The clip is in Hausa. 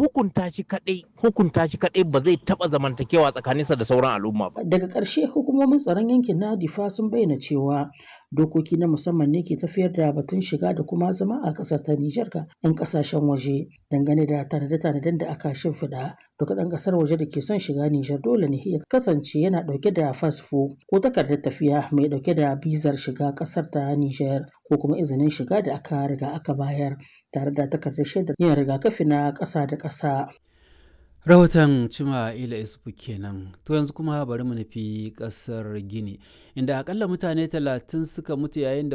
hukunta shi kadai hukunta shi kadai ba zai taba zamantakewa tsakaninsa da sauran al'umma ba daga ƙarshe hukumomin tsaron yankin na difa sun bayyana cewa dokoki na musamman ne ke tafiyar da batun shiga da kuma zama a ƙasar ta Nijar ga 'yan ƙasashen waje dangane da tanade-tanaden da aka shimfiɗa duka ɗan ƙasar waje da ke son shiga Nijar dole ne ya kasance yana ɗauke da fasfo ko takardar tafiya mai ɗauke da bizar shiga ƙasar ta Nijar ko kuma izinin shiga da aka riga aka bayar tare da takardar shaidar yin rigakafi na ƙasa da ƙasa. rahoton cima ila isufu kenan to yanzu kuma bari mu nufi kasar gini inda akalla mutane talatin suka mutu yayin da